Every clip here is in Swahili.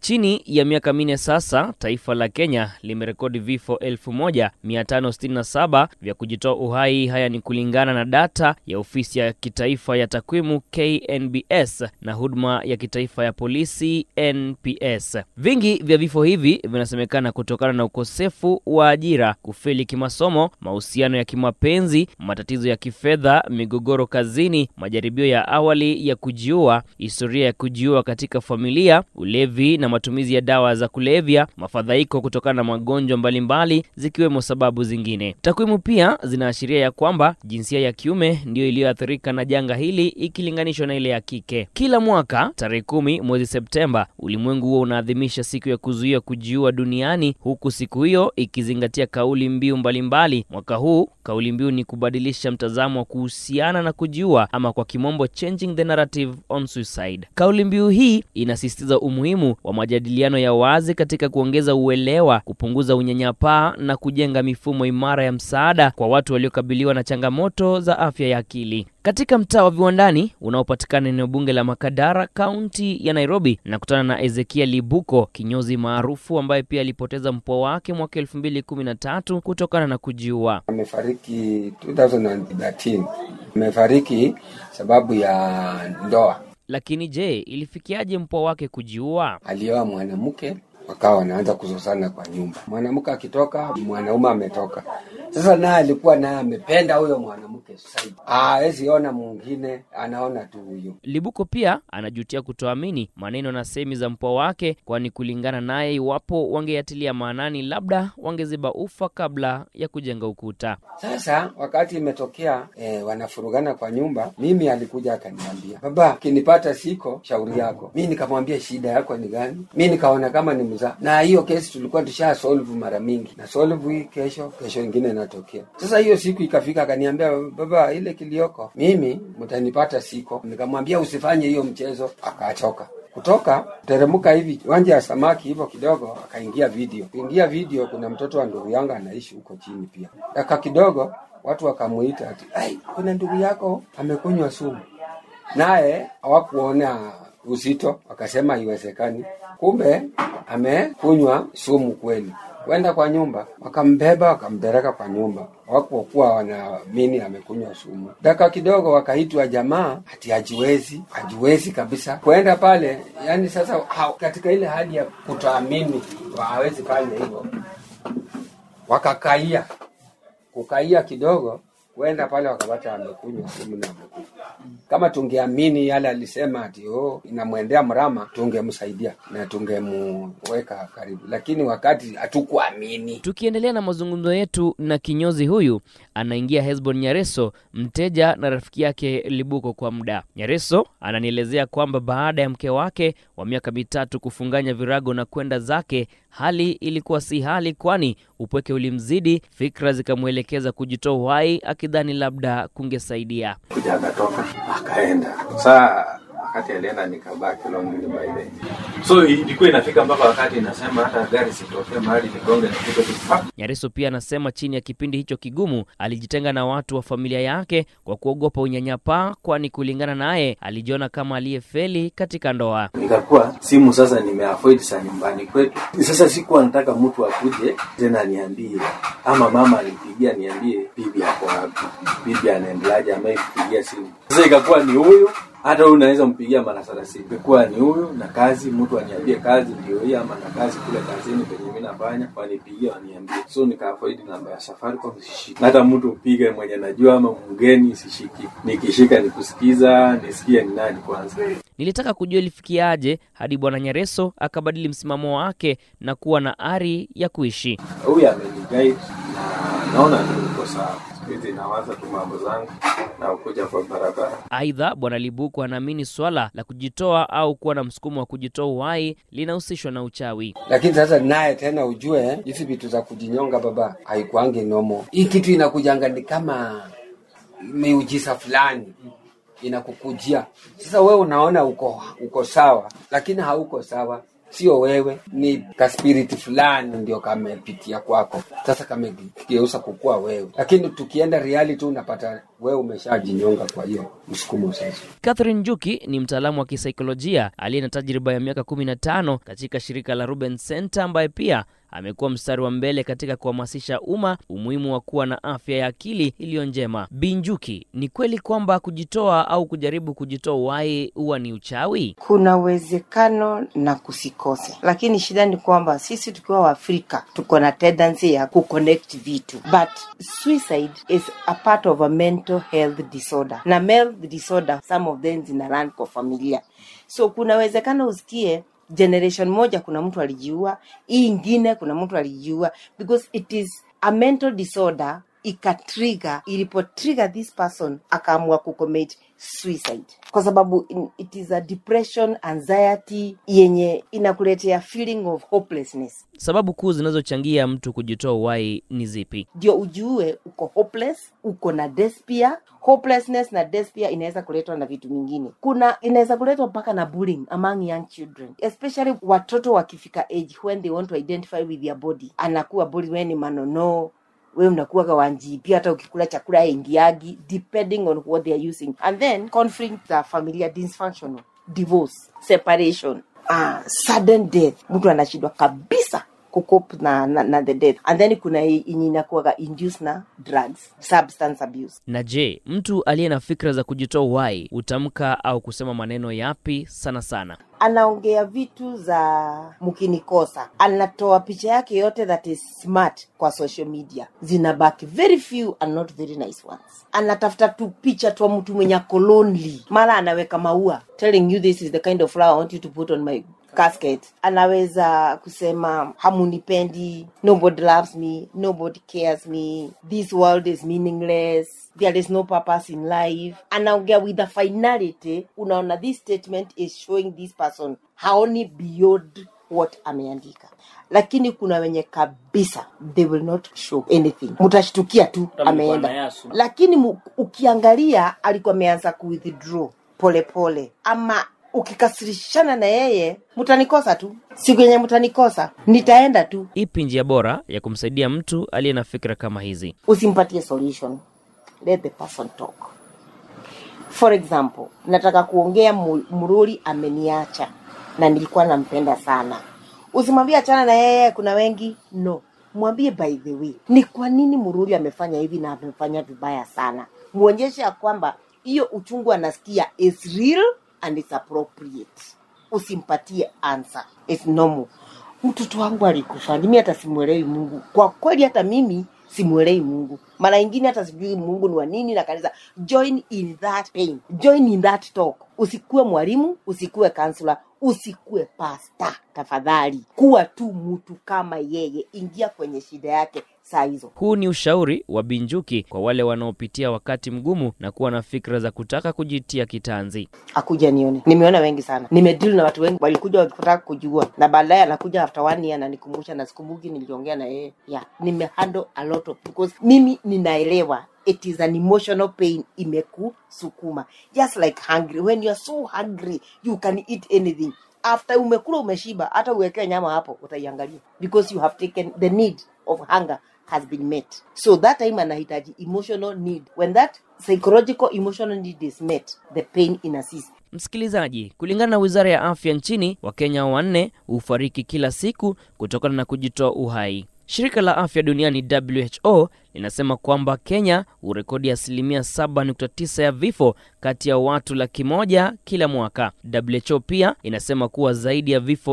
Chini ya miaka minne sasa, taifa la Kenya limerekodi vifo 1567 vya kujitoa uhai. Haya ni kulingana na data ya ofisi ya kitaifa ya takwimu KNBS na huduma ya kitaifa ya polisi NPS. Vingi vya vifo hivi vinasemekana kutokana na ukosefu wa ajira, kufeli kimasomo, mahusiano ya kimapenzi, matatizo ya kifedha, migogoro kazini, majaribio ya awali ya kujiua, historia ya kujiua katika familia, ulevi na matumizi ya dawa za kulevya, mafadhaiko kutokana na magonjwa mbalimbali, zikiwemo sababu zingine. Takwimu pia zinaashiria ya kwamba jinsia ya kiume ndiyo iliyoathirika na janga hili ikilinganishwa na ile ya kike. Kila mwaka tarehe kumi mwezi Septemba, ulimwengu huo unaadhimisha siku ya kuzuia kujiua duniani, huku siku hiyo ikizingatia kauli mbiu mbalimbali. Mwaka huu kauli mbiu ni kubadilisha mtazamo wa kuhusiana na kujiua, ama kwa kimombo changing the narrative on suicide. Kauli mbiu hii inasisitiza umuhimu wa majadiliano ya wazi katika kuongeza uelewa, kupunguza unyanyapaa na kujenga mifumo imara ya msaada kwa watu waliokabiliwa na changamoto za afya ya akili. Katika mtaa wa Viwandani unaopatikana eneo bunge la Makadara, kaunti ya Nairobi, nakutana na Ezekiel Libuko, kinyozi maarufu ambaye pia alipoteza mpwa wake mwaka elfu mbili kumi na tatu kutokana na kujiua. Amefariki 2013. Amefariki sababu ya ndoa. Lakini je, ilifikiaje mpwa wake kujiua? Alioa mwanamke wakawa wanaanza kuzozana kwa nyumba. Mwanamke akitoka, mwanaume ametoka. Sasa naye alikuwa naye amependa huyo mwanamke zaidi, hawezi ona mwingine, anaona tu huyo. Libuko pia anajutia kutoamini maneno na semi za mpwa wake, kwani kulingana naye, iwapo wangeyatilia maanani, labda wangeziba ufa kabla ya kujenga ukuta. Sasa wakati imetokea eh, wanafurugana kwa nyumba, mimi alikuja akaniambia, baba, kinipata siko shauri yako. Mi nikamwambia shida yako ni gani? Mi nikaona kama ni mzaa, na hiyo kesi tulikuwa tusha solve mara mingi, na solve hii kesho, kesho ingine inatokea. Sasa hiyo siku ikafika, akaniambia baba, ile kilioko mimi mtanipata siko. Nikamwambia usifanye hiyo mchezo, akachoka kutoka teremka hivi wanja ya samaki hivyo kidogo, akaingia video. Kuingia video, kuna mtoto wa ndugu yangu anaishi huko chini pia. Daka kidogo watu wakamuita ati, ai, kuna ndugu yako amekunywa sumu, naye hawakuona uzito, wakasema haiwezekani. Kumbe amekunywa sumu kweli. Kwenda kwa nyumba, wakambeba wakampeleka kwa nyumba, hawakuwa wanaamini amekunywa sumu. Daka kidogo wakaitwa jamaa, ati hajiwezi, hajiwezi kabisa kwenda pale. Yani sasa ha, katika ile hali ya kutoamini hawezi fanya hivyo, wakakaia kukaia kidogo kwenda pale wakapata amekunywa sumu na amekufa. Kama tungeamini yale alisema ati oh, inamwendea mrama, tungemsaidia na tungemuweka karibu, lakini wakati hatukuamini. Tukiendelea na mazungumzo yetu na kinyozi huyu, anaingia Hesbon Nyareso, mteja na rafiki yake Libuko kwa muda. Nyareso ananielezea kwamba baada ya mke wake wa miaka mitatu kufunganya virago na kwenda zake, hali ilikuwa si hali, kwani upweke ulimzidi, fikra zikamwelekeza kujitoa uhai, akidhani labda kungesaidia. kuja akatoka akaenda. Saa wakati alienda nikabaki lonely by then. So ilikuwa inafika mpaka wakati inasema hata gari sitokee mahali nigonge nipite tu pa. Nyareso pia anasema chini ya kipindi hicho kigumu alijitenga na watu wa familia yake kwa kuogopa unyanyapaa, kwani kulingana naye alijiona kama aliyefeli katika ndoa. Nikakuwa simu sasa nimeavoid sa nyumbani kwetu. Sasa sikuwa nataka mtu akuje tena niambie, ama mama alipigia niambie bibi ako wapi, bibi anaendeleaje, ameipigia simu. Sasa ikakuwa ni huyu hata huyu unaweza mpigia mara thelathini. Ikuwa ni huyu na kazi, mtu aniambie kazi ndio hii, ama na kazi kule kazini penye mimi nafanya, wanipigie waniambie. So nikaavoid namba ya Safaricom, sishiki. Hata mtu upige mwenye najua ama mgeni sishiki. Nikishika nikusikiza, nisikie ni nani kwanza. Nilitaka kujua ilifikiaje hadi bwana Nyareso akabadili msimamo wake na kuwa na ari ya kuishi. Huyu ameniguide na naona tu uko sawa. Siku hizi nawaza tu mambo zangu na ukuja kwa barabara. Aidha, bwana Libuku anaamini swala la kujitoa au kuwa na msukumo wa kujitoa uhai linahusishwa na uchawi. Lakini sasa naye tena ujue hizi vitu za kujinyonga baba haikuangi nomo. Hii kitu inakujanga ni kama miujiza fulani inakukujia. Sasa wewe unaona uko uko sawa, lakini hauko sawa. sio wewe, ni kaspiriti fulani ndio kamepitia kwako, sasa kamegeuza kukuwa wewe. Lakini tukienda reality, unapata wewe umeshajinyonga kwa hiyo msukumo sasa. Catherine Njuki ni mtaalamu wa kisaikolojia aliye na tajriba ya miaka 15 katika shirika la Ruben Center ambaye pia amekuwa mstari wa mbele katika kuhamasisha umma umuhimu wa kuwa na afya ya akili iliyo njema. Binjuki, ni kweli kwamba kujitoa au kujaribu kujitoa uhai huwa ni uchawi? Kuna uwezekano na kusikose, lakini shida ni kwamba sisi tukiwa Waafrika tuko na tendency ya kuconnect vitu, but suicide is a part of a mental health disorder, na mental disorder some of them zina run kwa familia, so kuna uwezekano usikie generation moja kuna mtu alijiua, hii ingine kuna mtu alijiua, because it is a mental disorder ikatrigger, ilipotrigger this person akaamua kucommit suicide, kwa sababu in- it is a depression, anxiety yenye inakuletea feeling of hopelessness Sababu kuu zinazochangia mtu kujitoa uhai ni zipi? ndio ujue uko hopeless, uko na despair. Hopelessness na despair inaweza kuletwa na vitu vingine. Kuna inaweza kuletwa mpaka na bullying among young children, especially watoto wakifika age when they want to identify with their body, anakuwa bully, wewe ni manono we unakuwa kawanji pia hata ukikula chakula ingiagi depending on what they are using and then conflict za familia dysfunctional divorce separation uh, sudden death mtu anashindwa kabisa kucope na, na, na the death and then kuna hii yenye inakuwaga induced na drugs substance abuse Na je, mtu aliye na fikra za kujitoa uhai hutamka au kusema maneno yapi sana sana? anaongea vitu za mkinikosa anatoa picha yake yote that is smart kwa social media zinabaki very few and not very nice ones anatafuta tu picha twa mtu mwenye ako lonely mara anaweka maua telling you this is the kind of flower I want you to put on my casket anaweza kusema hamunipendi nobody loves me nobody cares me this world is meaningless there is no purpose in life anaongea with a finality unaona this statement is showing this person haoni beyond what ameandika lakini kuna wenye kabisa they will not show anything mtashtukia tu ameenda lakini mu- ukiangalia alikuwa ameanza kuwithdraw polepole ama ukikasirishana na yeye mtanikosa tu siku yenye mtanikosa nitaenda tu Ipi njia bora ya kumsaidia mtu aliye na fikra kama hizi? usimpatie solution let the person talk for example nataka kuongea mu- mruri ameniacha na nilikuwa nampenda sana usimwambie achana na yeye kuna wengi no mwambie by the way ni kwa nini mruri amefanya hivi na amefanya vibaya sana mwonyeshe ya kwamba hiyo uchungu anasikia is real and it's appropriate usimpatie answer it's normal mtoto wangu alikufa mimi hata simwelewi mungu kwa kweli hata mimi simwelewi mungu mara ingine hata sijui mungu ni wa nini na kanisa join in that pain join in that talk usikuwe mwalimu usikuwe kansula usikuwe pasta tafadhali kuwa tu mtu kama yeye ingia kwenye shida yake saa hizo Huu ni ushauri wa Binjuki kwa wale wanaopitia wakati mgumu na kuwa na fikra za kutaka kujitia kitanzi. akuja nione nimeona wengi sana nimedeal na watu wengi walikuja wakitaka kujua na baadaye anakuja after one year ananikumbusha na sikumbuki niliongea na yeye yeah nimehandle a lot of because mimi ninaelewa it is an emotional pain imekusukuma just like hungry when you are so hungry you can eat anything after umekula umeshiba hata uwekee nyama hapo utaiangalia because you have taken the need of hunger has been met so that time anahitaji emotional need when that psychological emotional need is met the pain inacease Msikilizaji, kulingana na wizara ya afya nchini, Wakenya wanne hufariki kila siku kutokana na kujitoa uhai. Shirika la afya duniani WHO linasema kwamba Kenya hurekodi asilimia 7.9 ya vifo kati ya watu laki moja kila mwaka. WHO pia inasema kuwa zaidi ya vifo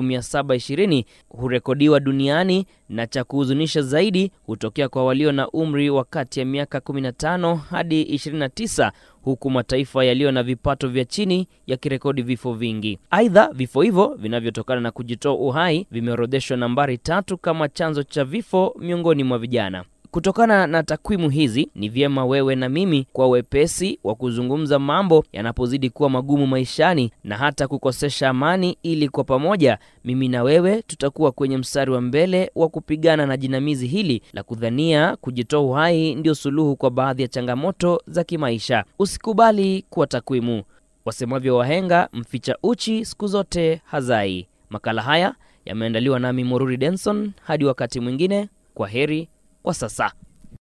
1720 hurekodiwa duniani na cha kuhuzunisha zaidi hutokea kwa walio na umri wa kati ya miaka 15 hadi 29 huku mataifa yaliyo na vipato vya chini yakirekodi vifo vingi. Aidha, vifo hivyo vinavyotokana na kujitoa uhai vimeorodheshwa nambari tatu kama chanzo cha vifo miongoni mwa vijana. Kutokana na takwimu hizi, ni vyema wewe na mimi kwa wepesi wa kuzungumza mambo yanapozidi kuwa magumu maishani na hata kukosesha amani, ili kwa pamoja mimi na wewe tutakuwa kwenye mstari wa mbele wa kupigana na jinamizi hili la kudhania kujitoa uhai ndio suluhu kwa baadhi ya changamoto za kimaisha. Usikubali kuwa takwimu. Wasemavyo wahenga, mficha uchi siku zote hazai. Makala haya yameandaliwa nami Moruri Denson. Hadi wakati mwingine, kwa heri kwa sasa.